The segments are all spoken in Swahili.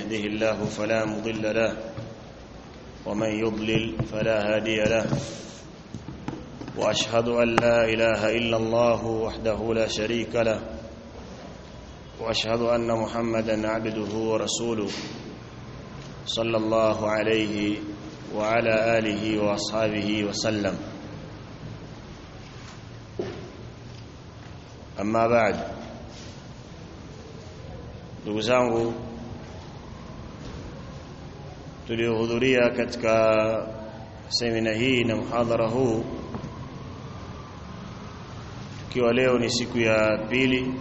يهده الله فلا مضل له ومن يضلل فلا هادي له واشهد ان لا اله الا الله وحده لا شريك له واشهد ان محمدا عبده ورسوله صلى الله عليه وعلى اله واصحابه وسلم اما بعد ndugu zangu tuliohudhuria katika semina hii na mhadhara huu ikiwa leo ni siku ya pili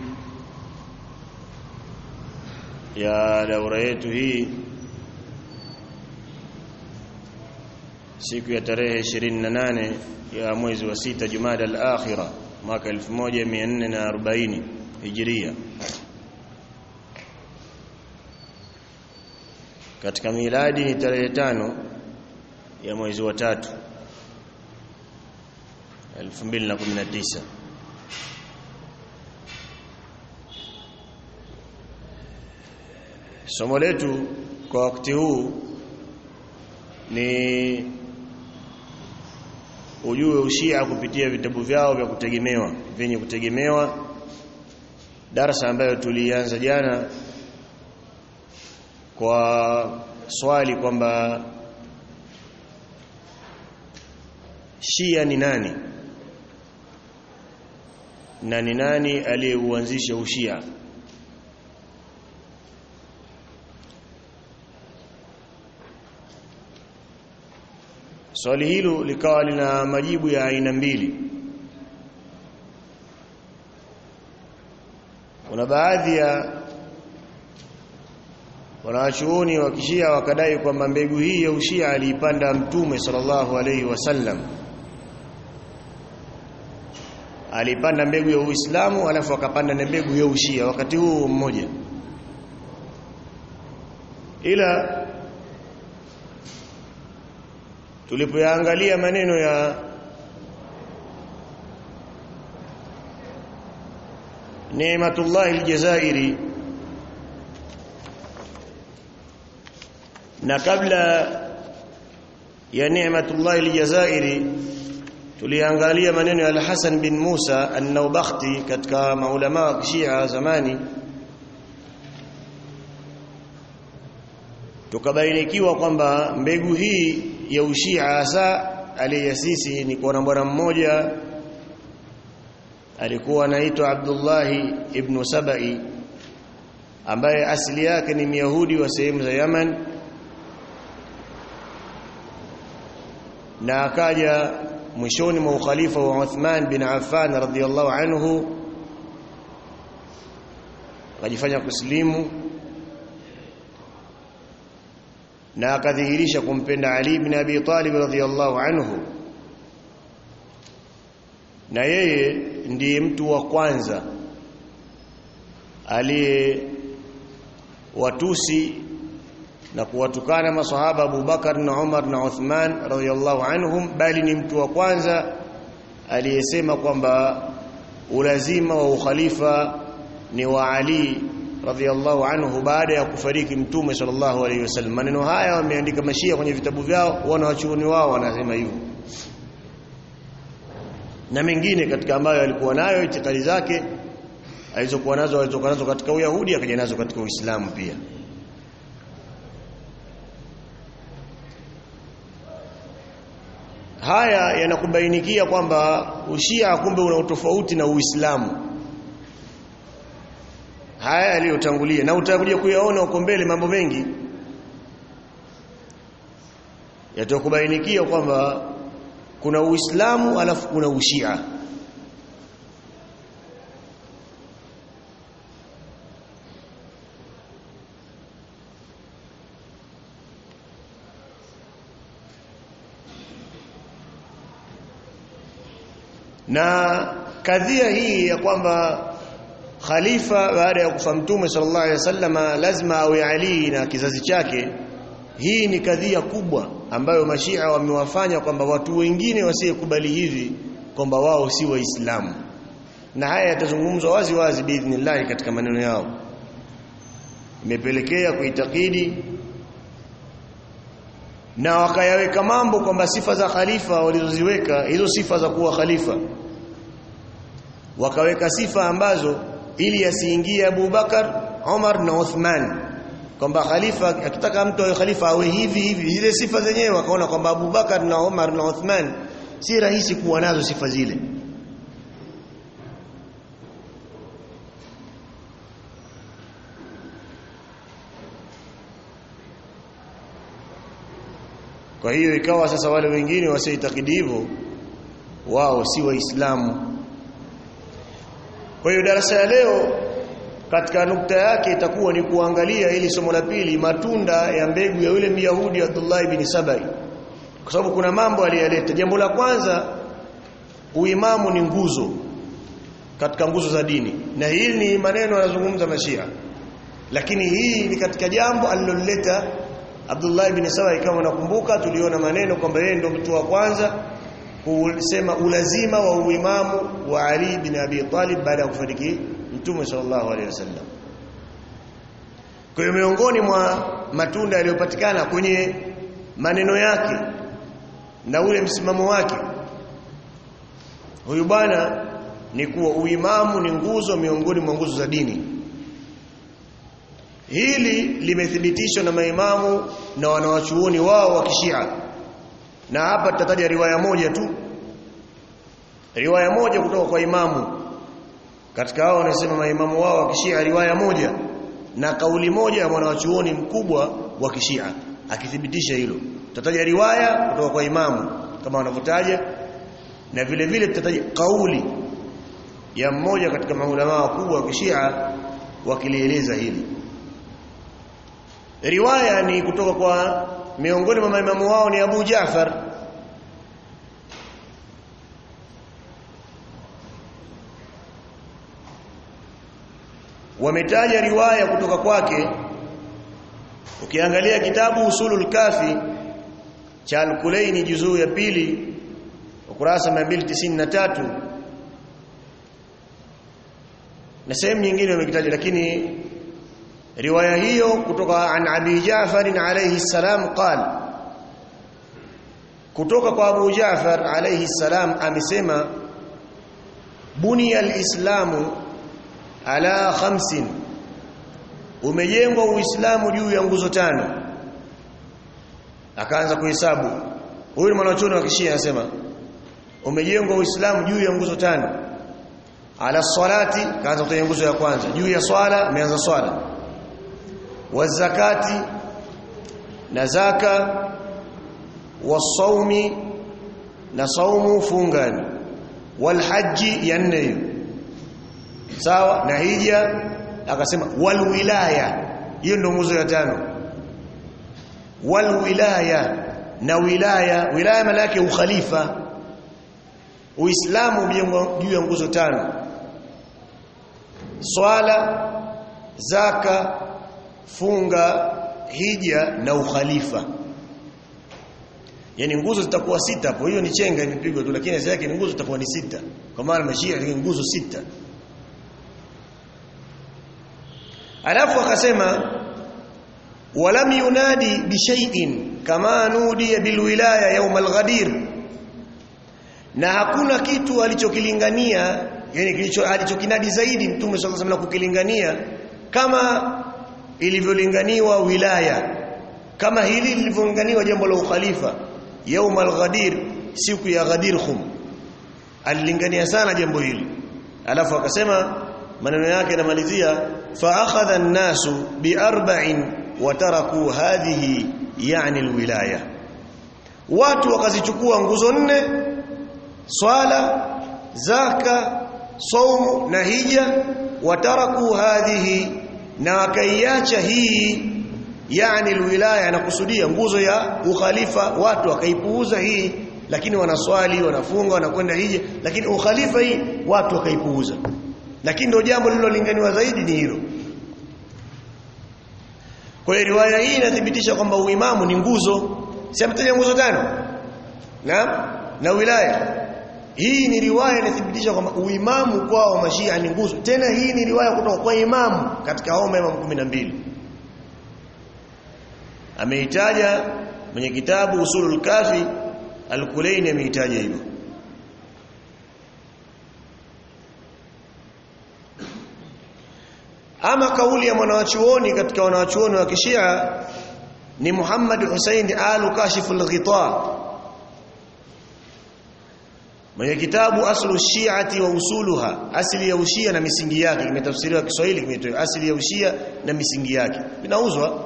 ya daura yetu hii siku ya tarehe 28 ya mwezi wa sita Jumada al-Akhira mwaka 1440 Hijria katika miladi ni tarehe tano ya mwezi wa tatu 2019 somo letu kwa wakati huu ni ujue ushia kupitia vitabu vyao vya kutegemewa vyenye kutegemewa darasa ambayo tulianza jana kwa swali kwamba Shia ni nani na ni nani aliyeuanzisha ushia swali hilo likawa lina majibu ya aina mbili kuna baadhi ya wanawachuoni wa kishia wakadai kwamba mbegu hii ya ushia aliipanda mtume sallallahu alaihi wasallam alipanda mbegu ya Uislamu alafu akapanda na mbegu ya ushia wakati huu mmoja ila tulipoyaangalia maneno ya Neematullah al-Jazairi na kabla ya Neematullah al-Jazairi tuliangalia maneno ya Al-Hasan bin Musa an-Naubakhti katika maulama wa Shia zamani tukabainikiwa kwamba mbegu hii ya ushia hasa aliyasisi ni kwa bwana mmoja alikuwa anaitwa Abdullah ibn Sabai ambaye asili yake ni Myahudi wa sehemu za Yaman na akaja mwishoni mwa ukhalifa wa Uthman bin Affan radhiyallahu anhu akajifanya kuslimu na akadhihirisha kumpenda Ali ibn Abi Talib radhiyallahu anhu na yeye ndiye mtu wa kwanza aliye watusi na kuwatukana masahaba Abu Bakar na Umar na Uthman radhiyallahu anhum bali ni mtu wa kwanza aliyesema kwamba ulazima wa ukhalifa ni wa Ali radhiyallahu anhu baada ya kufariki mtume sallallahu alayhi wasallam maneno haya wameandika mashia kwenye vitabu vyao wana wachuoni wao wanasema hivyo na mengine katika ambayo alikuwa nayo itikadi zake alizokuwa nazo alizokuwa nazo katika Uyahudi akaja nazo katika Uislamu pia haya yanakubainikia kwamba ushia kumbe una utofauti na Uislamu haya yaliyotangulia na utakuja kuyaona uko mbele mambo mengi yatakubainikia kwamba kuna Uislamu alafu kuna Ushia na kadhia hii ya kwamba khalifa baada ya kufa mtume sallallahu alaihi wasallama lazima awe Ali na kizazi chake hii ni kadhia kubwa ambayo mashia wamewafanya kwamba watu wengine wasiyekubali hivi kwamba wao si waislamu na haya yatazungumzwa wazi wazi biidhnillah katika maneno yao imepelekea kuitakidi na wakayaweka mambo kwamba sifa za khalifa walizoziweka hizo sifa za kuwa khalifa wakaweka sifa ambazo ili asiingie Abu Bakar, Umar na Uthman kwamba khalifa akitaka mtu awe khalifa awe hivi hivi zile sifa zenyewe wakaona kwamba Abu Bakar na Umar na Uthman si rahisi kuwa nazo sifa zile Kwa hiyo ikawa sasa wale wengine wasiitakidi hivyo wao si waislamu. Kwa hiyo darasa ya leo katika nukta yake itakuwa ni kuangalia ili somo la pili matunda ya mbegu ya yule Myahudi Abdullah ibn Sabai. Kwa sababu kuna mambo aliyaleta. Jambo la kwanza uimamu ni nguzo katika nguzo za dini. Na hili ni maneno yanazungumza Mashia. Lakini hii ni katika jambo aliloleta Abdullah ibn Sabai kama unakumbuka tuliona maneno kwamba yeye ndio mtu wa kwanza kusema ulazima wa uimamu wa Ali bin Abi Talib baada ya kufariki Mtume sallallahu alaihi wasallam. Kwa hiyo miongoni mwa matunda yaliyopatikana kwenye maneno yake na ule msimamo wake huyu bwana ni kuwa uimamu ni nguzo miongoni mwa nguzo za dini. Hili limethibitishwa na maimamu na wanawachuoni wao wa Kishia. Na hapa tutataja riwaya moja tu. Riwaya moja kutoka kwa imamu. Katika hao wanasema maimamu wao wa Kishia riwaya moja na kauli moja ya mwanawachuoni mkubwa wa Kishia akithibitisha hilo. Tutataja riwaya kutoka kwa imamu kama wanavyotaja na vile vile tutataja kauli ya mmoja katika maulama wakubwa wa Kishia wakilieleza hili. Riwaya ni kutoka kwa miongoni mwa maimamu wao ni Abu Jaafar wametaja riwaya kutoka kwake ukiangalia kitabu usulul kafi cha al-Kulaini juzuu ya pili ukurasa 293 na sehemu nyingine wamekitaja lakini riwaya hiyo kutoka an Abi Jaafar alayhi salam qal kutoka kwa Abu Jaafar alayhi salam amesema buniya al-islamu ala khamsin umejengwa uislamu juu ya nguzo tano akaanza kuhesabu huyu ni mwanachuoni wa kishia anasema umejengwa uislamu juu ya nguzo tano ala salati kaanza kutaja nguzo ya kwanza juu ya swala ameanza swala wazakati na zaka wasaumi na saumu fungani walhaji ya nne sawa na hija akasema walwilaya hiyo ndio nguzo ya tano walwilaya na wilaya wilaya maana yake ukhalifa uislamu juu ya nguzo tano swala zaka funga hija na ukhalifa yani nguzo zitakuwa sita hapo hiyo ni chenga imepigwa tu lakini asili yake ni nguzo zitakuwa ni sita kwa maana mashia ni nguzo sita alafu akasema walam yunadi bishai'in kama nudiya bilwilaya yawm alghadir na hakuna kitu alichokilingania yani kilicho alichokinadi zaidi mtume sallallahu alaihi kukilingania kama ilivyolinganiwa wilaya kama hili lilivyolinganiwa jambo la ukhalifa yawm alghadir siku ya ghadir khum alilingania sana jambo hili alafu akasema maneno yake yanamalizia fa akhadha an-nasu bi arba'in wa taraku hadhihi yani alwilaya watu wakazichukua nguzo nne swala zaka saumu na hija wataraku hadhihi na wakaiacha hii yani alwilaya nakusudia nguzo ya ukhalifa watu wakaipuuza hii lakini wanaswali wanafunga wanakwenda hija lakini ukhalifa hii watu wakaipuuza lakini ndio jambo lililolinganiwa zaidi ni hilo kwa hiyo riwaya hii inathibitisha kwamba uimamu ni nguzo si ametaja nguzo tano na na wilaya hii ni riwaya inathibitisha kwamba uimamu kwao mashia ni nguzo tena hii ni riwaya kutoka kwa imamu katika hao imamu 12 ameitaja mwenye kitabu usulul kafi al-Kulaini ameitaja hivyo ama kauli ya mwanawachuoni katika wanawachuoni wa kishia ni Muhammad Hussein al-Kashiful Ghita mwenye kitabu aslu shi'ati wa usuluha asili ya ushia na misingi yake kimetafsiriwa Kiswahili kimetoa asili ya ushia na misingi yake vinauzwa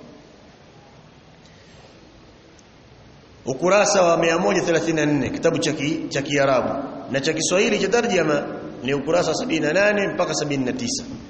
ukurasa wa 134 kitabu cha cha Kiarabu na cha Kiswahili cha tarjama ni ukurasa 78 mpaka 79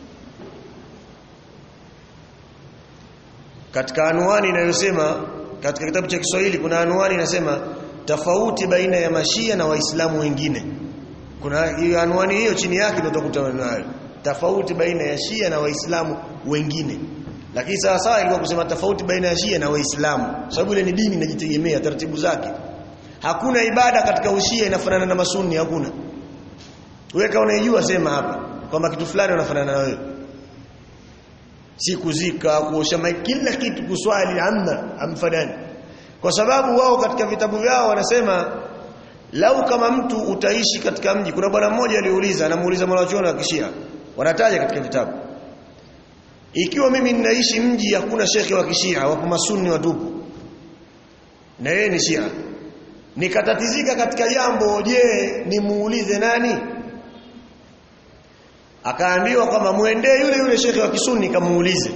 katika anwani inayosema katika kitabu cha Kiswahili kuna anwani inasema tofauti baina ya mashia na waislamu wengine kuna hiyo anwani hiyo chini yake ndio utakuta nayo tofauti baina ya shia na waislamu wengine lakini sawa sawa ilikuwa kusema tofauti baina ya shia na waislamu sababu ile ni dini inajitegemea taratibu zake hakuna ibada katika ushia inafanana na masunni hakuna wewe kama unajua sema hapa kwamba kitu fulani unafanana na wewe si kuzika kuosha mai kila kitu kuswali amna amfanani kwa sababu wao katika vitabu vyao wanasema lau kama mtu utaishi katika mji kuna bwana mmoja aliuliza anamuuliza mwanachuoni wa kishia wanataja katika vitabu ikiwa mimi ninaishi mji hakuna shekhe wa kishia wapo masunni watupu na yeye ni shia nikatatizika katika jambo je nimuulize nani akaambiwa kwamba muendee yule yule shekhe wa kisuni kamuulize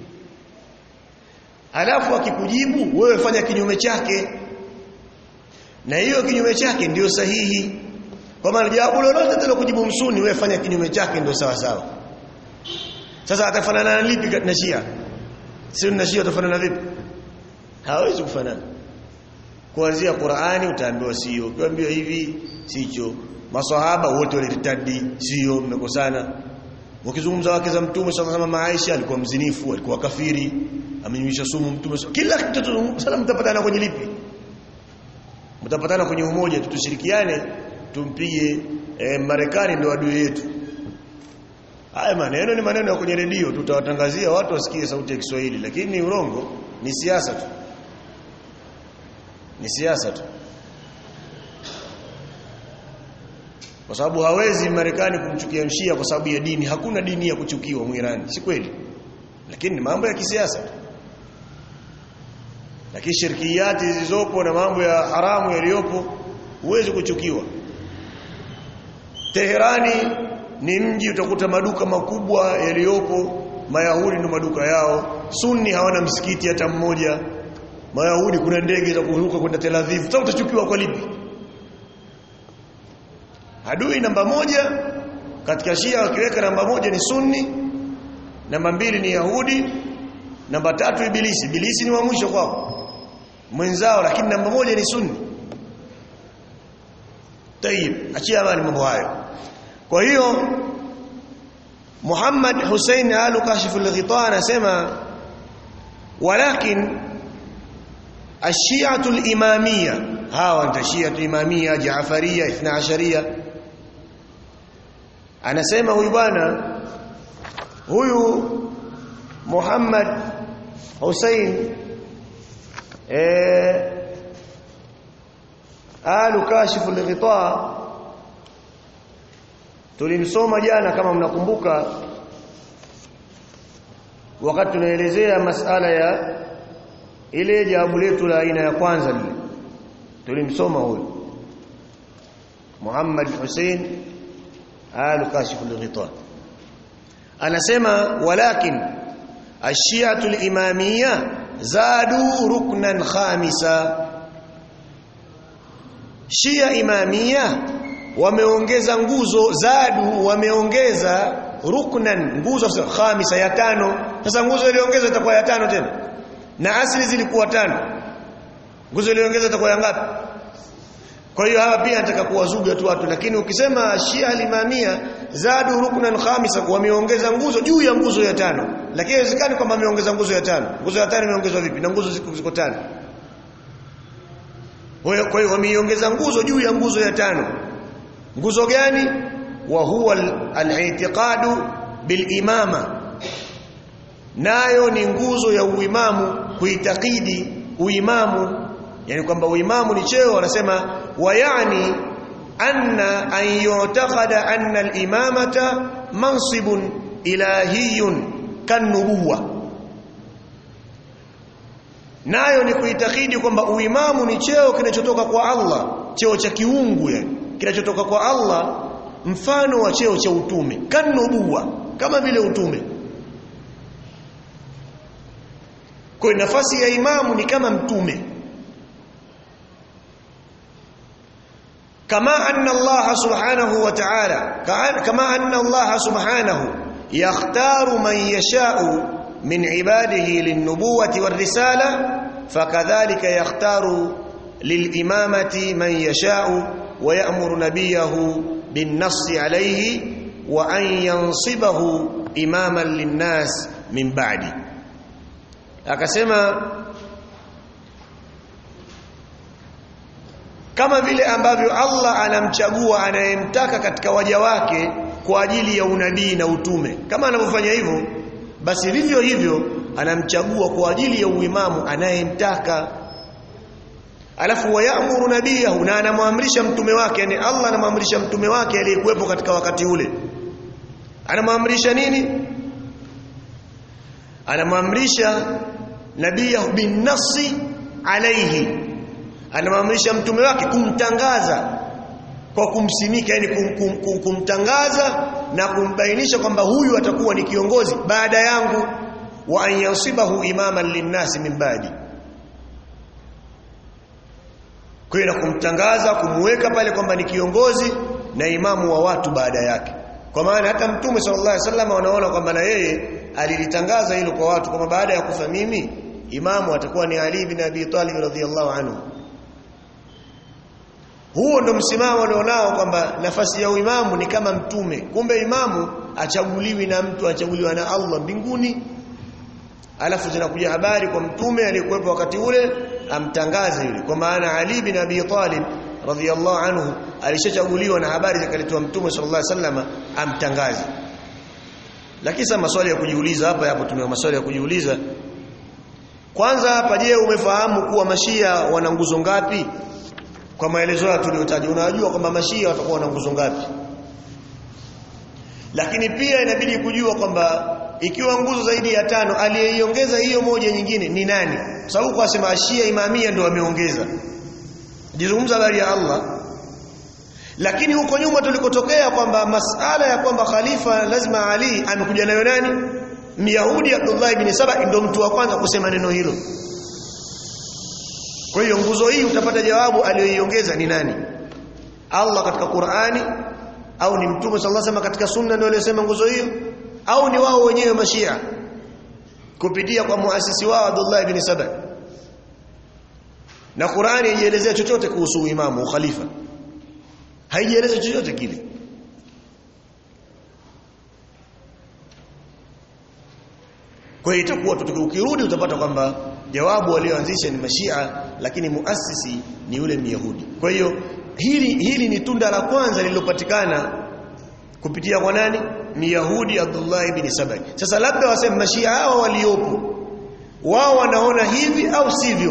alafu akikujibu wewe fanya kinyume chake na hiyo kinyume chake ndiyo sahihi kwa maana jawabu lolote tena kujibu msuni wewe fanya kinyume chake ndio sawa sawa sasa atafanana na lipi na Shia si na Shia atafanana vipi hawezi kufanana kuanzia Qur'ani utaambiwa sio ukiambiwa hivi sicho maswahaba wote walitadi sio mmekosana ukizungumza wake za mtume sallallahu alaihi wasallam Aisha alikuwa mzinifu alikuwa kafiri amenywisha sumu mtume kila kitu sasa mtapatana kwenye lipi mtapatana kwenye umoja tutushirikiane tumpige eh, Marekani ndio adui yetu haya maneno ni maneno ya kwenye redio tutawatangazia watu wasikie sauti ya Kiswahili lakini ni urongo ni siasa tu ni siasa tu kwa sababu hawezi Marekani kumchukia mshia kwa sababu ya dini hakuna dini ya kuchukiwa mwirani si kweli lakini ni mambo ya kisiasa lakini shirkiyati zilizopo na mambo ya haramu yaliyopo huwezi kuchukiwa Teherani ni mji utakuta maduka makubwa yaliyopo Mayahudi ndio maduka yao Sunni hawana msikiti hata mmoja Mayahudi kuna ndege za kuruka kwenda Tel Aviv sasa utachukiwa kwa lipi Adui namba moja katika Shia wakiweka namba moja ni Sunni, namba mbili ni Yahudi, namba tatu Ibilisi. Ibilisi ni wa mwisho kwao. Mwenzao lakini namba moja ni Sunni. Tayib, achia habari mambo hayo. Kwa hiyo Muhammad Hussein al-Kashif al-Ghita anasema walakin الشيعة الإمامية ها أنت شيعة إمامية جعفرية اثنا عشرية anasema huyu bwana huyu Muhammad Hussein eh alu kashifu al-ghita tulimsoma jana kama mnakumbuka wakati tunaelezea masala ya ile jawabu letu la aina ya kwanza lile tulimsoma huyu Muhammad Hussein آل كاشف الغطاء anasema walakin الشيعة الإمامية زادوا ركنا خامسا Shia Imamia wameongeza nguzo zadu wameongeza ruknan nguzo khamisa ya tano sasa nguzo iliongezwa itakuwa ya tano tena na asili zilikuwa tano nguzo iliongezwa itakuwa ya ngapi kwa hiyo hapa pia nataka kuwazuga tu watu lakini ukisema Shia al-Imamia zadu ruknan khamisa wameongeza nguzo juu ya nguzo ya tano lakini haiwezekani kwamba wameongeza nguzo ya tano nguzo ya tano imeongezwa vipi na nguzo ziko ziko tano kwa hiyo wameiongeza nguzo juu ya nguzo ya tano nguzo gani wa huwa al-i'tiqadu bil imama nayo ni nguzo ya uimamu kuitakidi uimamu yani kwamba uimamu ni cheo wanasema wayani anna an yu'taqada anna al-imamata mansibun ilahiyun kanubuwa nayo ni kuitakidi kwamba uimamu ni cheo kinachotoka kwa Allah cheo cha kiungu yani kinachotoka kwa Allah mfano wa cheo cha utume kanubuwa kama vile utume kwa nafasi ya imamu ni kama mtume kama anna Allah subhanahu wa ta'ala kama anna Allah subhanahu yakhtaru man yasha'u min ibadihi lin-nubuwati war-risala fakadhalika yakhtaru lil-imamati man yasha'u wa ya'muru nabiyahu bin-nassi alayhi wa an yansibahu imaman lin-nas min ba'di akasema kama vile ambavyo Allah anamchagua anayemtaka katika waja wake kwa ajili ya unabii na utume kama anavyofanya hivyo basi vivyo hivyo anamchagua kwa ajili ya uimamu anayemtaka alafu wayamuru nabiyahu na anamwamrisha mtume wake yani Allah anamwamrisha mtume wake aliyekuwepo katika wakati ule anamwamrisha nini anamwamrisha nabiyahu bin nasi alaihi anamwamrisha mtume wake kumtangaza kwa kumsimika yani kum, kum, kum, kumtangaza na kumbainisha kwamba huyu atakuwa ni kiongozi baada yangu wa an yansibahu imaman linnasi min baadi kwa hiyo kumtangaza kumuweka pale kwamba ni kiongozi na imamu wa watu baada yake kwa maana hata mtume sallallahu alaihi wasallam wanaona kwamba na yeye alilitangaza hilo kwa watu kwamba baada ya kufa mimi imamu atakuwa ni Ali bin Abi Talib radhiyallahu anhu huo ndo msimamo alionao kwamba nafasi ya uimamu ni kama mtume kumbe imamu achaguliwi na mtu achaguliwa na Allah mbinguni alafu zinakuja habari kwa mtume aliyekuwepo wakati ule amtangaze yule kwa maana Ali bin Abi Talib radhiyallahu anhu alishachaguliwa na habari zikaletwa mtume sallallahu alaihi wasallam amtangaze lakini sasa maswali ya kujiuliza hapa hapo tuna maswali ya kujiuliza kwanza hapa je umefahamu kuwa mashia wana nguzo ngapi kwa maelezo ya tuliyotaja unajua kwamba mashia watakuwa na nguzo ngapi lakini pia inabidi kujua kwamba ikiwa nguzo zaidi ya tano aliyeiongeza hiyo moja nyingine ni nani kwa sababu kwa sema shia imamia ndio wameongeza jizungumza habari ya Allah lakini huko nyuma tulikotokea kwamba masala ya kwamba khalifa lazima Ali amekuja nayo nani Myahudi Abdullah ibn Saba ndio mtu wa kwanza kusema neno hilo kwa hiyo nguzo hii utapata jawabu aliyoiongeza ni nani Allah katika Qur'ani au ni Mtume sallallahu alaihi wasallam katika sunna ndio aliyosema nguzo hiyo au ni wao wenyewe mashia kupitia kwa muasisi wao Abdullah ibn Saba na Qur'ani haielezea chochote kuhusu imamu khalifa haijieleza chochote kile kwa hiyo itakuwa ukirudi utapata kwamba jawabu walioanzisha ni mashia lakini muasisi ni yule myahudi kwa hiyo hili hili ni tunda la kwanza lililopatikana kupitia kwa nani myahudi Abdullah ibn Sabai sasa labda waseme mashia hao waliopo wao wanaona hivi au sivyo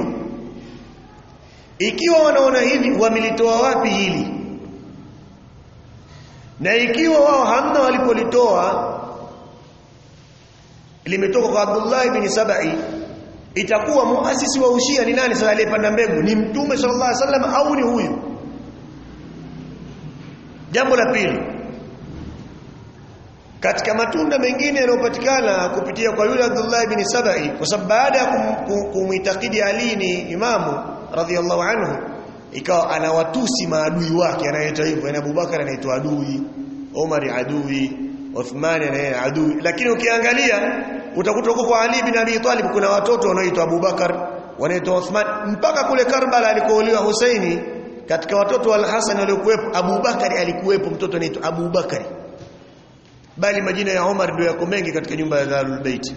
ikiwa wanaona hivi wamelitoa wapi hili na ikiwa wao hamna walipolitoa limetoka kwa Abdullah ibn Sabai itakuwa muasisi wa ushia ni nani sasa aliyepanda mbegu ni mtume sallallahu alaihi wasallam au ni huyu jambo la pili katika matunda mengine yanayopatikana kupitia kwa yule Abdullah ibn Sabai kwa sababu baada ya kumuitakidi Ali ni imamu radhiallahu anhu ikawa anawatusi maadui wake anaitwa hivyo na Abubakar anaitwa adui Omar adui Uthman anaitwa adui lakini ukiangalia utakuta huko kwa Ali bin Abi Talib kuna watoto wanaoitwa Abubakar wanaitwa Uthman mpaka kule Karbala alikouliwa Husaini katika watoto wa Al-Hasan waliokuwepo Abubakar alikuwepo mtoto anaitwa Abubakar bali majina ya Omar ndio yako mengi katika nyumba ya Darul Bait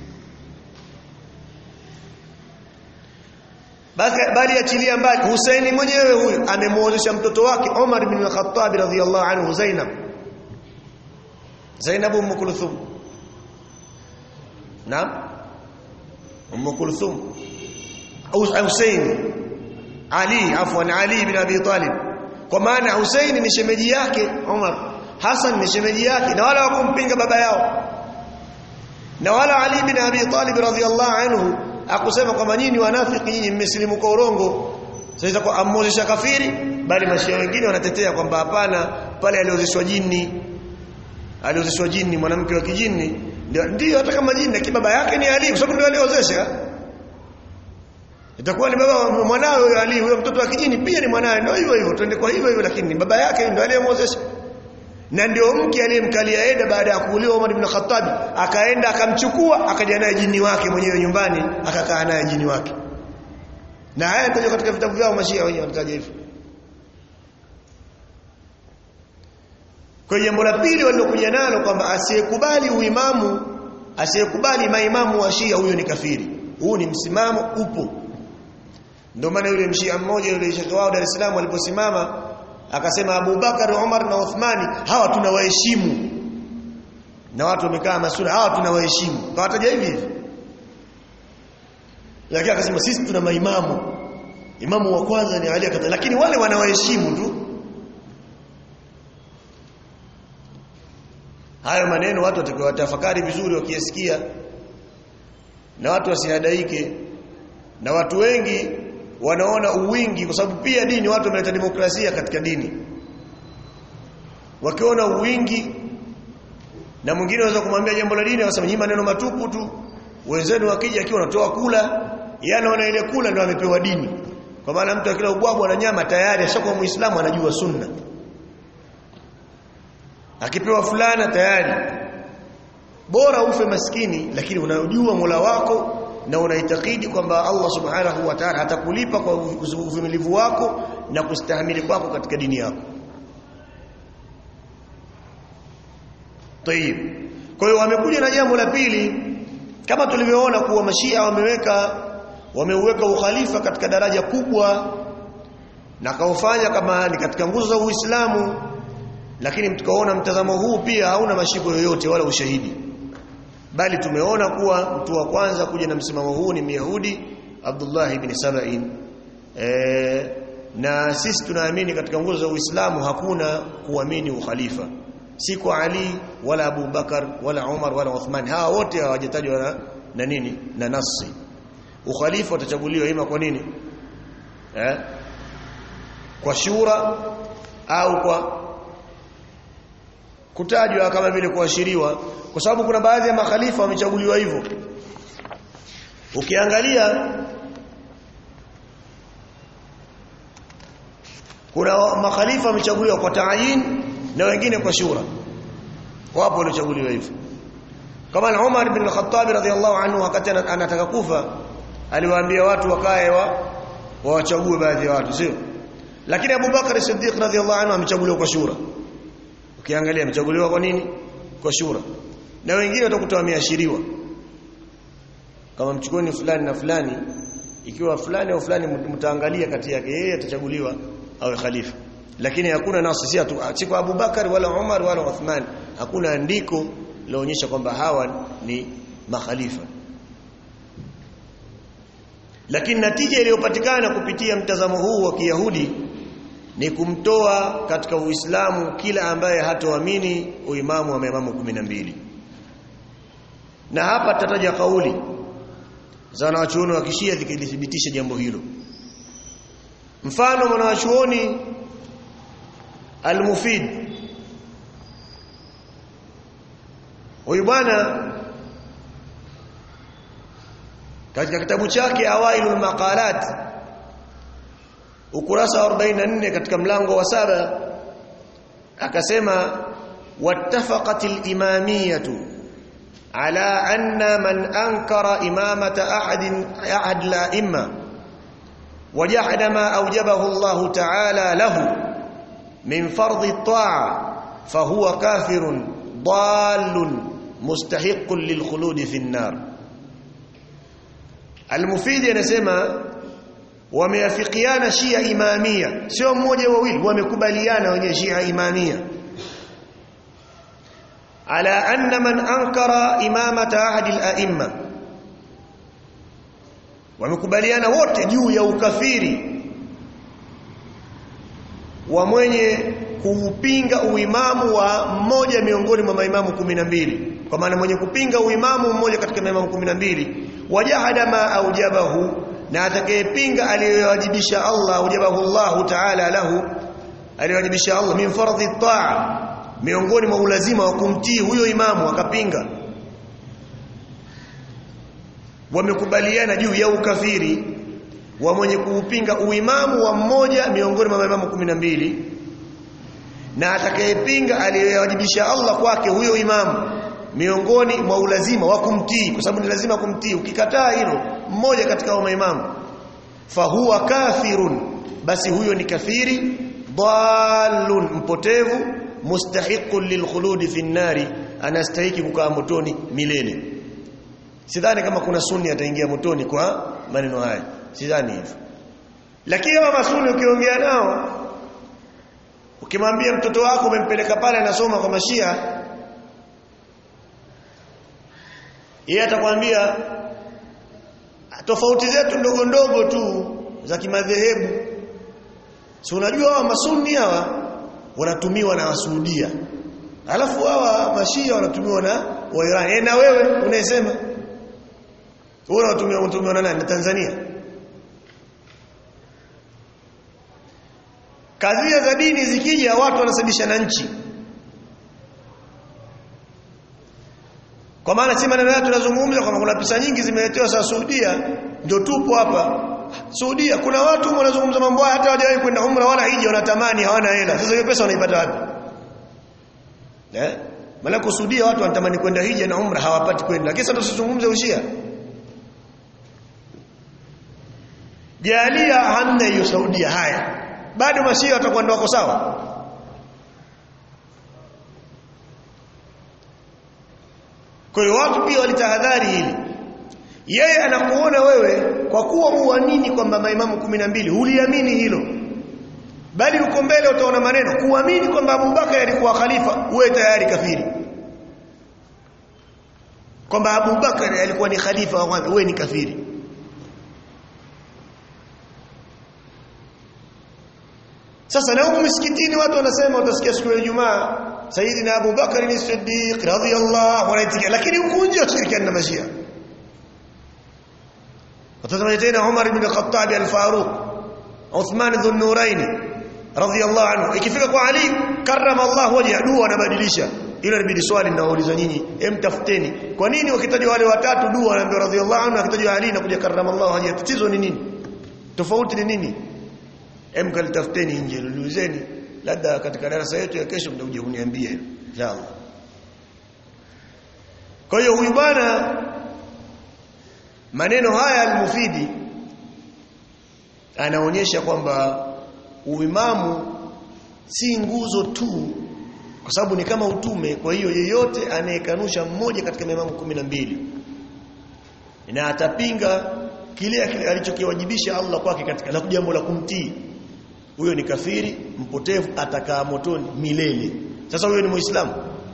bali achilia mbali Husaini mwenyewe huyu amemuozesha mtoto wake Omar bin al-Khattab radhiyallahu anhu Zainab Zainab Umm Kulthum Naam Umm Kulthum Hussein Ali afwan Ali ibn Abi Talib kwa maana Hussein ni shemeji yake Umar Hassan ni shemeji yake na wala wakumpinga baba yao na wala Ali ibn Abi Talib radhiyallahu anhu akusema kwamba nyinyi wanafiki nyinyi mmesilimu kwa urongo sasa kwa amozesha kafiri bali mashia wengine wanatetea kwamba hapana pale aliozeshwa jini aliozeshwa jini mwanamke wa kijini ndio ndio hata kama jini lakini baba yake ni Ali kwa sababu ndio aliozesha itakuwa ni baba mwanawe huyo Ali huyo mtoto wa kijini pia ni mwanawe ndio hivyo hivyo twende kwa hivyo hivyo lakini baba yake ndio aliyemwozesha na ndio mke aliyemkalia Eda baada ya kuuliwa Umar ibn Khattab akaenda akamchukua akaja naye jini wake mwenyewe nyumbani akakaa naye jini wake na haya ndio katika vitabu vyao mashia wenyewe wanataja hivyo kwa jambo la pili walilokuja nalo kwamba asiyekubali uimamu asiyekubali maimamu wa Shia huyo ni kafiri huu ni msimamo upo ndio maana yule mshia mmoja yule shekhi wao Dar es Salaam aliposimama akasema Abu Bakar Umar na Uthmani hawa tunawaheshimu na watu wamekaa masura hawa tunawaheshimu kawataja hivi hivi lakini akasema sisi tuna maimamu imamu wa kwanza ni Ali akata lakini wale wanawaheshimu tu hayo maneno watu watakiwa watafakari vizuri wakiyasikia na watu wasihadaike na watu wengi wanaona uwingi kwa sababu pia dini watu wameleta demokrasia katika dini wakiona uwingi na mwingine anaweza kumwambia jambo la dini akasema nyinyi maneno matupu tu wenzenu wakija akiwa wanatoa kula yeye anaona ile kula ndio amepewa dini kwa maana mtu akila ubwabwa na nyama tayari ashakuwa muislamu anajua sunna akipewa fulana tayari bora ufe maskini lakini unajua Mola wako na unaitakidi kwamba Allah subhanahu wa ta'ala atakulipa kwa uvumilivu wako na kustahimili kwako katika dini yako Tayib kwa hiyo wamekuja na jambo la pili kama tulivyoona kuwa mashia wameweka wameuweka ukhalifa katika daraja kubwa na kaufanya kama ni katika nguzo za Uislamu lakini tukaona mtazamo huu pia hauna mashiko yoyote wala ushahidi bali tumeona kuwa mtu wa kwanza kuja na msimamo huu ni Myahudi Abdullah ibn Saba'in e, na sisi tunaamini katika nguzo za Uislamu hakuna kuamini ukhalifa si kwa Ali wala Abu Bakar wala Umar wala Uthman hawa wote hawajatajwa na, na nini na nasi ukhalifa utachaguliwa ima kwa nini eh? kwa shura au kwa kutajwa kama vile kuashiriwa kwa sababu kuna baadhi ya makhalifa wamechaguliwa hivyo ukiangalia kuna makhalifa wamechaguliwa kwa taayin na wengine kwa shura wapo waliochaguliwa hivyo kama Umar bin al-Khattab radhiyallahu anhu wakati anataka kufa aliwaambia watu wakae wa wawachague baadhi ya watu sio lakini Abu Bakar Siddiq radhiyallahu anhu amechaguliwa kwa shura ukiangalia amechaguliwa kwa nini kwa shura na wengine watakuta wameashiriwa kama mchukueni fulani na fulani ikiwa fulani au fulani mtaangalia kati yake yeye atachaguliwa awe khalifa lakini hakuna nasi si si kwa Abu Bakar wala Umar wala Uthman hakuna andiko laonyesha kwamba hawa ni makhalifa lakini natija iliyopatikana kupitia mtazamo huu wa Kiyahudi ni kumtoa katika Uislamu kila ambaye hatoamini uimamu wa maimamu 12 na hapa tutataja kauli za wanawachuoni wa kishia zikithibitisha jambo hilo mfano mwanawachuoni al-Mufid huyu bwana katika kitabu chake Awailul Maqalat ukurasa wa 44 katika mlango wa saba akasema wattafaqatil imamiyatu ala anna man ankara imamata ahadin ahad la imma وجحد ما أوجبه الله تعالى له من فرض الطاعة فهو كافر ضال مستحق للخلود في النار المفيد anasema wameafikiana Shia Imamia sio mmoja wawili wamekubaliana wenye Shia Imamia ala anna man ankara imamata ahadi al-a'imma wamekubaliana wote juu ya ukafiri wa mwenye kuupinga uimamu wa mmoja miongoni mwa maimamu kumi na mbili kwa maana mwenye kupinga uimamu mmoja katika maimamu kumi na mbili wajahada ma aujabahu na atakayepinga aliyowajibisha Allah aujabahu Allah ta'ala lahu aliyowajibisha Allah min fardhi taa miongoni mwa ulazima wa kumtii huyo imamu akapinga wamekubaliana juu ya ukafiri wa mwenye kuupinga uimamu wa mmoja miongoni mwa maimamu kumi na mbili na atakayepinga aliyowajibisha Allah kwake huyo imamu miongoni mwa ulazima wa kumtii kwa sababu ni lazima kumtii ukikataa hilo mmoja katika wa maimamu fahuwa kafirun basi huyo ni kafiri dallun mpotevu mustahiqun lilkhuludi fi nnari anastahiki kukaa motoni milele sidhani kama kuna sunni ataingia motoni kwa maneno haya sidhani hivyo lakini kama masuni ukiongea nao ukimwambia mtoto wako umempeleka pale anasoma kwa mashia yeye atakwambia tofauti zetu ndogo ndogo tu za kimadhehebu si unajua hawa masuni hawa wanatumiwa na wasuudia alafu hawa mashia wanatumiwa na wairani e, na wewe unayesema wewe unatumiwa unatumiwa na nani na Tanzania kadhia za dini zikija watu wanasababisha na nchi kwa maana si maneno yetu tunazungumza kwamba kuna pesa nyingi zimeletewa sasa Saudia ndio tupo hapa Saudia kuna watu wanazungumza mambo haya hata hawajawahi kwenda umra wala hija wanatamani hawana hela sasa hiyo pesa wanaipata wapi eh maana kusudia watu wanatamani kwenda hija na umra hawapati kwenda lakini sasa tusizungumze ushia jalia hamna hiyo Saudia haya bado mashia watakuwa ndio wako sawa kwa hiyo watu pia walitahadhari hili yeye anakuona wewe kwa kuwa huamini kwamba maimamu kumi na mbili huliamini hilo bali uko mbele utaona maneno kuamini kwamba Abubakar alikuwa khalifa uwe tayari kafiri kwamba Abubakar alikuwa ni khalifa wa kwanza uwe ni kafiri Sasa na huko msikitini watu wanasema utasikia siku ya Ijumaa Sayyidina Abu Bakar ni Siddiq radhiyallahu anhu lakini huko nje washirikiana na Mashia. Watazama tena Umar ibn Khattab al-Faruq Uthman dhun Nurayn radhiyallahu anhu ikifika kwa Ali karrama Allah wajha dua anabadilisha ile inabidi swali ninauliza nyinyi hem tafuteni kwa nini wakitajwa wale watatu dua anaambiwa radhiyallahu anhu akitajwa Ali na kuja karrama Allah wajha tatizo ni nini tofauti ni nini hem kalitafuteni nje ulizeni labda katika darasa yetu ya kesho mtakuja kuniambia inshallah kwa hiyo huyu bwana maneno haya almufidi anaonyesha kwamba uimamu si nguzo tu kwa sababu ni kama utume kwa hiyo yeyote anayekanusha mmoja katika maimamu kumi na mbili na atapinga kile alichokiwajibisha Allah kwake katika la jambo la kumtii huyo ni kafiri mpotevu atakaa motoni milele sasa huyo ni muislamu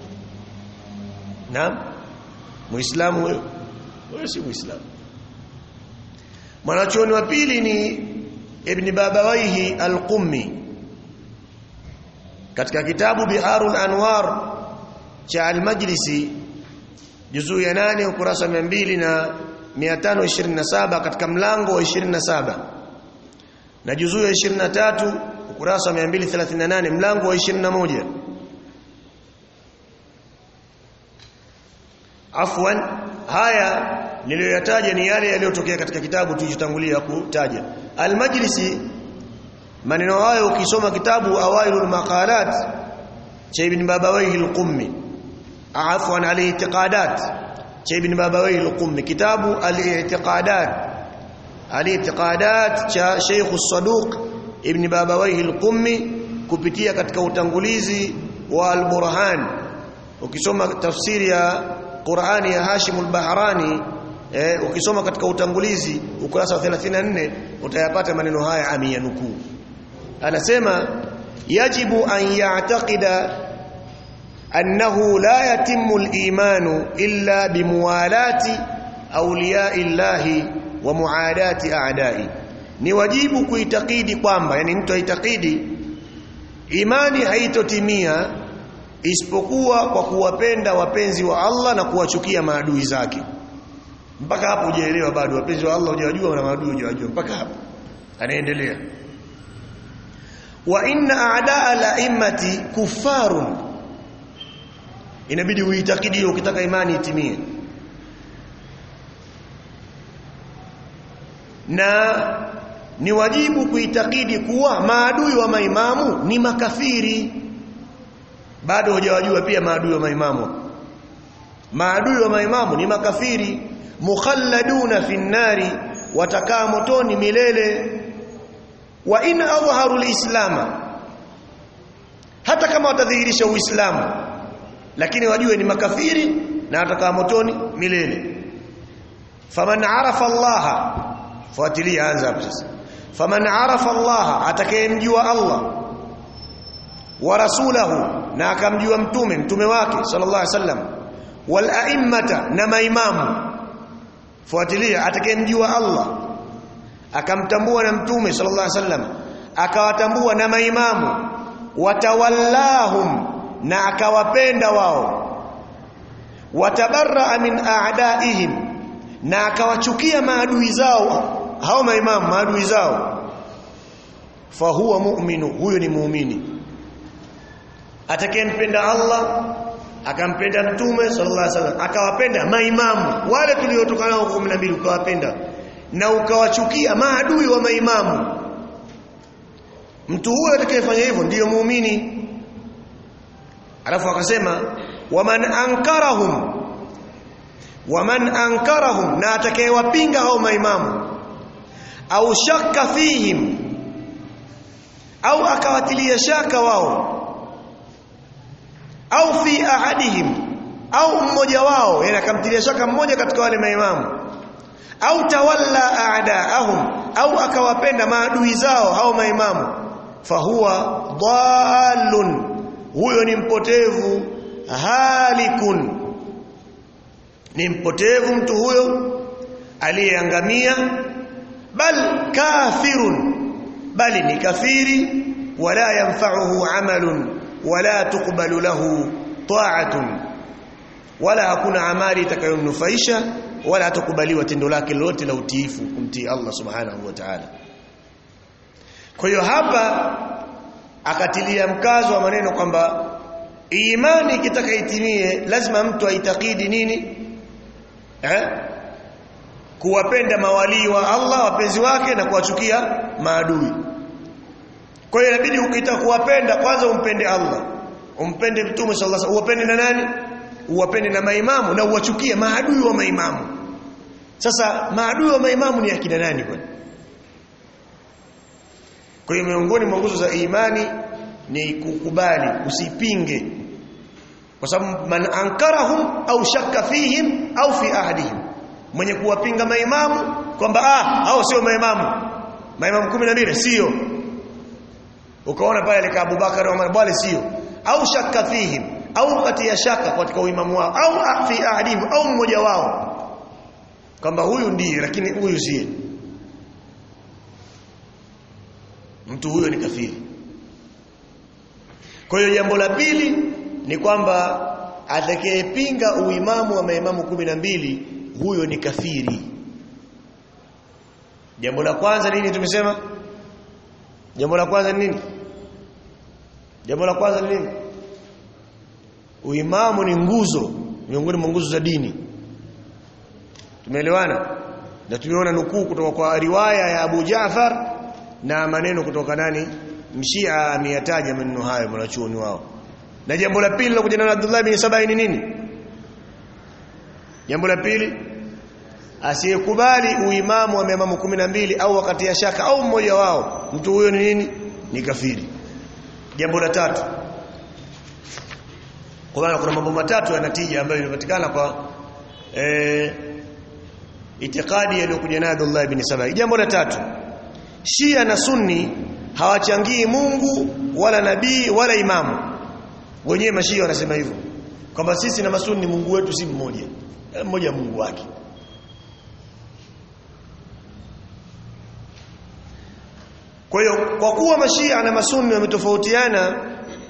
naam muislamu huyo huyo si muislamu mwanachuoni wa pili ni ibn babawaihi al-qummi katika kitabu biharul anwar cha al-majlisi juzuu ya 8 ukurasa 200 na 527 katika mlango wa 27 na juzuu ya 23 ukurasa wa 238 mlango wa 21 afwan haya niliyoyataja ni yale yaliyotokea katika kitabu tulichotangulia kutaja al-majlisi maneno hayo ukisoma kitabu awailul maqalat cha ibn babawayhi al-qummi afwan al-i'tiqadat cha ibn babawayhi al-qummi kitabu al-i'tiqadat al-i'tiqadat cha Sheikh as-Saduq ibn babawayhi al-qummi kupitia katika utangulizi wa al-Burhan ukisoma tafsiri ya Qur'ani ya Hashim al-Bahrani eh, ukisoma katika utangulizi ukurasa wa 34 utayapata maneno haya amiyanukuu anasema yajibu an ya'taqida annahu la yatimmu al-imanu illa bimuwalati awliya'i llahi wa muadati a'dai ni wajibu kuitakidi kwamba yani mtu aitakidi imani haitotimia isipokuwa kwa kuwapenda wapenzi wa Allah na kuwachukia maadui zake mpaka hapo hujaelewa bado wapenzi wa Allah hujawajua na maadui hujawajua mpaka hapo anaendelea wa inna a'daa la'immati kuffarun inabidi uitakidi ukitaka imani itimie na ni wajibu kuitakidi kuwa maadui wa maimamu ni makafiri bado hujawajua pia maadui wa maimamu maadui wa maimamu ni makafiri mukhalladuna fi nnari watakaa motoni milele wa in adhaharu alislama hata kama watadhihirisha uislamu lakini wajue ni makafiri na watakaa motoni milele faman arafa allaha fuatilia anza hapo sasa faman arafa allaha atakayemjua allah wa rasulahu na akamjua mtume mtume wake sallallahu alaihi wasallam wal a'immata na maimamu fuatilia atakayemjua Allah akamtambua na mtume sallallahu alaihi wasallam akawatambua na maimamu watawallahum na akawapenda wao watabarra min a'daihim na akawachukia maadui zao hao maimamu maadui zao fahuwa mu'minu huyo ni muumini atakayempenda Allah akampenda mtume sallallahu alaihi wasallam akawapenda maimamu wale tuliotoka nao 12 ukawapenda na ukawachukia maadui wa maimamu mtu huyo atakayefanya hivyo ndiyo muumini alafu akasema waman ankarahum waman ankarahum na atakayewapinga hao maimamu au shakka fihim au akawatilia shaka wao au fi ahadihim au mmoja wao yani akamtilia shaka mmoja katika wale maimamu au tawalla a'daahum au akawapenda maadui zao hao maimamu fahuwa dhalun huyo ni mpotevu halikun ni mpotevu mtu huyo aliyeangamia bal kafirun bali ni kafiri wala yanfa'uhu amalun wala tuqbalu lahu ta'atun wala hakuna amali itakayomnufaisha wala hatakubaliwa tendo lake lolote la utiifu kumtii Allah subhanahu wa ta'ala kwa hiyo hapa akatilia mkazo wa maneno kwamba imani ikitaka itimie lazima mtu aitakidi nini eh kuwapenda mawalii wa Allah wapenzi wake na kuwachukia maadui kwa hiyo inabidi ukitaka kuwapenda kwanza umpende Allah umpende mtume sallallahu alaihi wasallam uwapende na nani uwapende na maimamu na uwachukie maadui wa maimamu sasa maadui wa maimamu ni akina nani kwani kwa hiyo miongoni mwa nguzo za imani ni kukubali usipinge kwa sababu man ankarahum au shakka fihim au fi ahadihim mwenye kuwapinga maimamu kwamba ah hao sio maimamu maimamu 12 sio ukaona pale alikaa Abubakar Umar bali sio au shakka fihim au katia shaka katika uimamu wao au fi ahadihim au mmoja wao kwamba huyu ndiye lakini huyu si mtu huyo ni kafiri kwa hiyo jambo la pili ni kwamba atakayepinga uimamu wa maimamu kumi na mbili huyo ni kafiri jambo la kwanza nini tumesema jambo la kwanza ni nini jambo la kwanza ni nini uimamu ni nguzo miongoni mwa nguzo za dini tumeelewana na tumeona nukuu kutoka kwa riwaya ya Abu Jaafar na maneno kutoka nani mshia ameyataja maneno hayo mwanachuoni wao na jambo la pili la kujana na Abdullah bin Sabai ni nini jambo la pili asiyekubali uimamu wa maimamu kumi na mbili au wakati ya shaka au mmoja wao mtu huyo ni nini ni kafiri jambo la tatu kwa maana kuna mambo matatu yanatija ambayo yanapatikana kwa eh itikadi aliyokuja nayo Abdullah ibn Sabai jambo la tatu Shia na Sunni hawachangii Mungu wala nabii wala imamu wenyewe mashia wanasema hivyo kwamba sisi na masunni Mungu wetu si mmoja mmoja Mungu wake kwa hiyo kwa kuwa mashia na masunni wametofautiana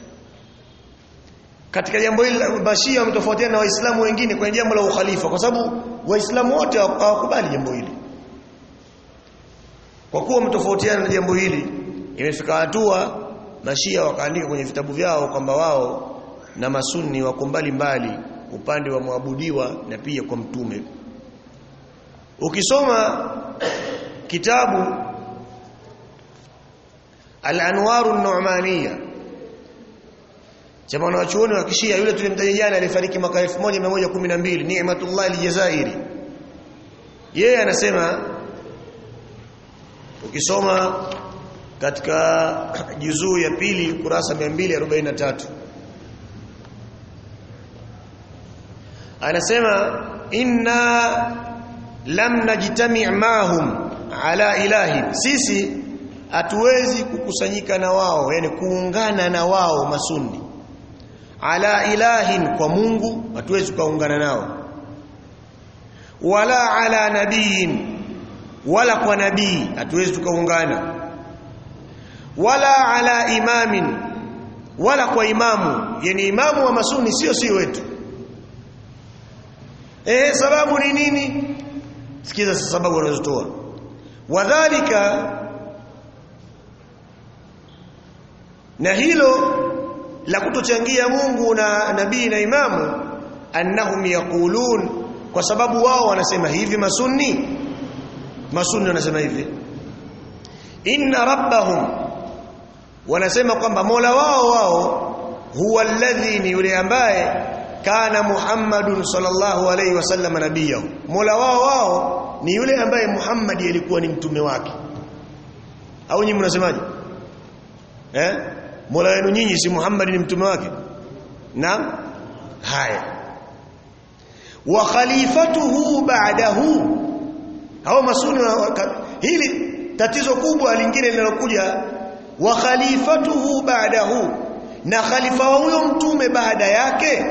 katika jambo hili mashia wametofautiana na waislamu wengine kwenye jambo la ukhalifa kwa sababu waislamu wote hawakubali jambo hili kwa kuwa wametofautiana na jambo hili imefika hatua mashia wakaandika kwenye vitabu vyao kwamba wao na masunni wako mbali mbali upande wa muabudiwa na pia kwa mtume ukisoma kitabu al-anwaru an-nu'maniyya cha mwanachuoni wa kishia yule tulimtaja jana alifariki mwaka 1112 Ni'matullah al-Jazairi yeye anasema ukisoma katika juzuu ya pili kurasa 243 anasema inna lam najtami' mahum ala ilahi sisi hatuwezi kukusanyika na wao yani kuungana na wao masunni ala ilahin kwa Mungu hatuwezi kuungana nao wala ala nabiyin wala kwa nabii hatuwezi tukaungana wala ala imamin wala kwa imamu yani imamu wa masuni sio si wetu eh sababu ni nini sikiza sababu wanazotoa wadhālika na hilo la kutochangia Mungu na nabii na imamu annahum yaqulun kwa sababu wao wanasema hivi masunni masunni wanasema hivi inna rabbahum wanasema kwamba Mola wao wao huwa alladhi ni yule ambaye kana Muhammadun sallallahu alaihi wasallam nabiyahu Mola wao wao ni yule ambaye Muhammad alikuwa ni mtume wake au nyinyi mnasemaje eh Mola wenu nyinyi si Muhammad ni mtume wake naam haya wa khalifatuhu ba'dahu hao masuni hili tatizo kubwa lingine linalokuja wa khalifatuhu ba'dahu na khalifa wa huyo mtume baada yake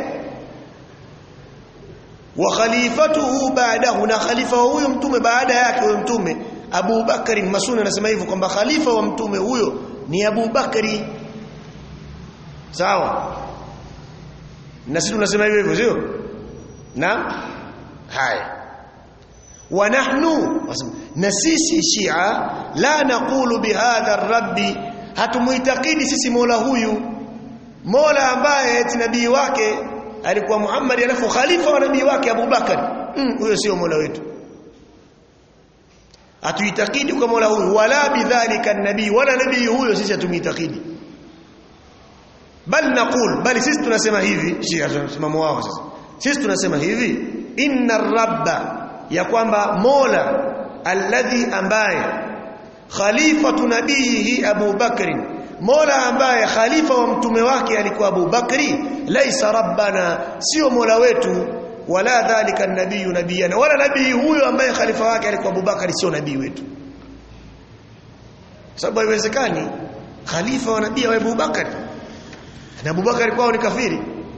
wa khalifatuhu ba'dahu na khalifa wa huyo mtume baada yake huyo mtume Abu Bakari Masuni anasema hivyo kwamba khalifa wa mtume huyo ni Abu Bakari sawa na sisi tunasema hivyo hivyo sio na haya wa nahnu na sisi shia la naqulu bihadha rabbi hatumuitakidi sisi mola huyu mola ambaye eti nabii wake alikuwa Muhammad alafu khalifa wa nabii wake Abu Bakar huyo mm, sio mola wetu hatuitakidi kwa mola huyu wala bidhalika nabii wala nabii huyo sisi hatumuitakidi bal naqul bali sisi tunasema hivi shia msimamo wao sasa sisi tunasema hivi inna rabba ya kwamba mola alladhi ambaye khalifatu nabihi Abu Bakr mola ambaye khalifa wa mtume wake alikuwa Abu Bakri laisa rabbana sio mola wetu wala dhalika nabii nabiyana wala nabii huyo ambaye khalifa wake alikuwa Abu Bakari sio nabii wetu sababu haiwezekani khalifa wa nabii wa Abu Bakari na Abu Bakari kwao ni kafiri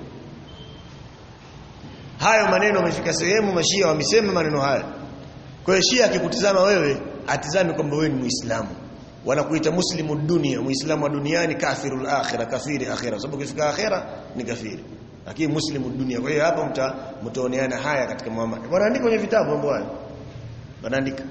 hayo maneno yamefika sehemu mashia wamesema maneno haya kwa hiyo shia akikutizama wewe atizame kwamba wewe ni muislamu wanakuita muslimu dunia muislamu wa duniani kafirul akhirah kafiri akhirah sababu ukifika akhirah ni kafiri lakini muslimu dunia kwa hiyo hapa mta mtaoneana haya katika muamala wanaandika kwenye vitabu mambo hayo wanaandika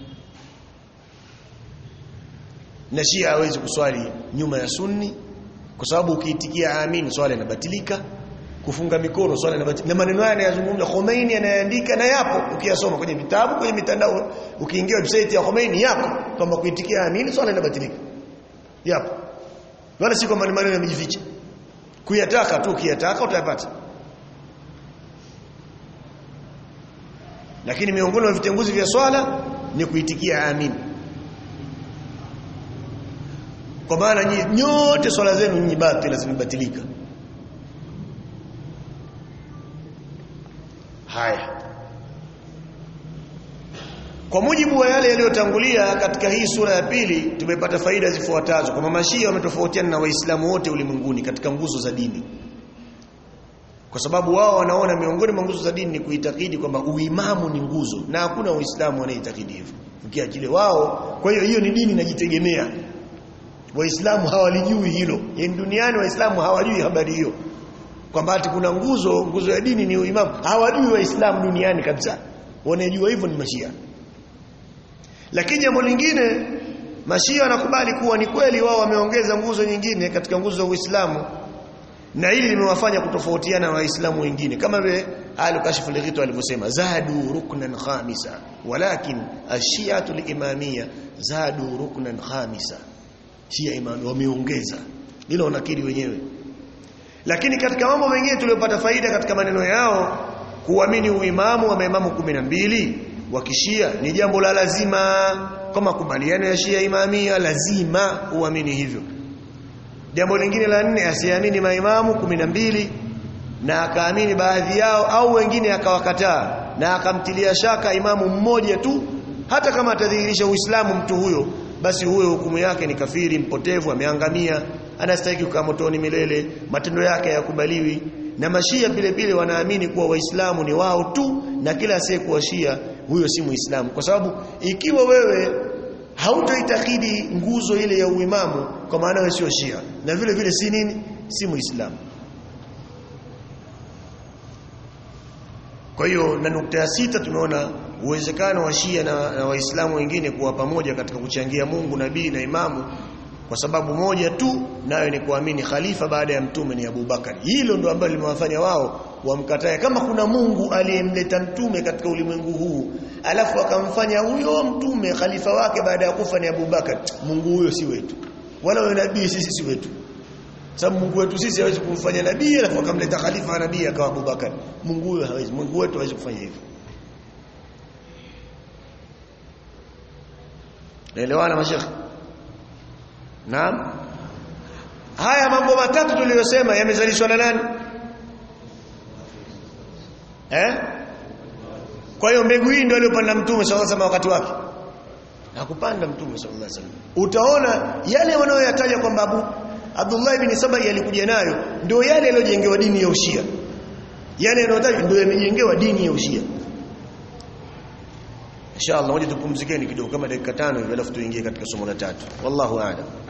na shia hawezi kuswali nyuma ya sunni kwa sababu ukiitikia amin swala inabatilika kufunga mikono swala inabatilika na maneno haya yanayozungumza Khomeini anayaandika na yapo ukiyasoma kwenye vitabu kwenye mitandao ukiingia website ya Khomeini yapo kwamba kuitikia amin swala inabatilika yapo wala si kwamba maneno yamejificha kuyataka tu ukiyataka utayapata lakini miongoni mwa vitenguzi vya swala ni kuitikia amin kwa maana nyote swala zenu nyinyi batili zimebatilika haya kwa mujibu wa yale yaliyotangulia katika hii sura ya pili tumepata faida zifuatazo kwamba mashia wametofautiana na waislamu wote ulimwenguni katika nguzo za dini kwa sababu wao wanaona miongoni mwa nguzo za dini ni kuitakidi kwamba uimamu ni nguzo na hakuna waislamu wanaitakidi hivyo ukiachilia wao kwa hiyo hiyo ni dini inajitegemea waislamu hawalijui hilo yani duniani waislamu hawajui habari hiyo kwamba ati kuna nguzo nguzo ya dini ni uimamu hawajui waislamu duniani kabisa wanajua hivyo ni mashia lakini jambo lingine mashia wanakubali kuwa ni kweli wao wameongeza nguzo nyingine katika nguzo za Uislamu na hili limewafanya kutofautiana na waislamu wengine kama vile al-kashf al alivyosema zadu ruknan khamisa walakin ash-shi'atu al-imamiyya zadu ruknan khamisa shia imani wameongeza hilo wanakiri wenyewe lakini katika mambo mengine tuliyopata faida katika maneno yao kuamini uimamu wa maimamu 12 wa kishia ni jambo la lazima kwa makubaliano ya Shia Imamia lazima uamini hivyo jambo lingine la nne asiamini maimamu 12 na akaamini baadhi yao au wengine akawakataa na akamtilia shaka imamu mmoja tu hata kama atadhihirisha Uislamu mtu huyo basi huyo hukumu yake ni kafiri mpotevu ameangamia anastahili kukaa motoni milele matendo yake hayakubaliwi na mashia vile vile wanaamini kuwa waislamu ni wao tu na kila asiyekuwa shia huyo si muislamu kwa sababu ikiwa wewe hautoitakidi nguzo ile ya uimamu kwa maana wewe sio shia na vile vile si nini si muislamu kwa hiyo na nukta ya sita tumeona uwezekano wa shia na, na waislamu wengine kuwa pamoja katika kuchangia Mungu nabii na imamu kwa sababu moja tu nayo ni kuamini khalifa baada ya mtume ni Abu Bakar hilo ndo ambalo limewafanya wao wamkatae kama kuna Mungu aliyemleta mtume katika ulimwengu huu alafu akamfanya huyo mtume khalifa wake baada ya kufa ni Abu Bakar Mungu huyo si wetu wala wewe nabii sisi si wetu sababu Mungu wetu sisi hawezi kumfanya nabii alafu akamleta khalifa wa nabii akawa Abu Bakar Mungu huyo hawezi Mungu wetu hawezi kufanya hivyo Naelewana mashekhi Naam Haya mambo matatu tuliyosema yamezalishwa na nani Eh Kwa hiyo mbegu hii ndio aliyopanda mtume sallallahu alaihi wakati wake Hakupanda mtume sallallahu alaihi wasallam Utaona yale wanayoyataja kwamba Abu Abdullah ibn Sabai alikuja nayo ndio yale yaliyojengewa dini ya Ushia yale yanayotajwa ndio yamejengewa dini ya Ushia Inshallah ngoja tupumzikeni kidogo kama dakika tano hivi alafu tuingie katika somo la tatu wallahu a'lam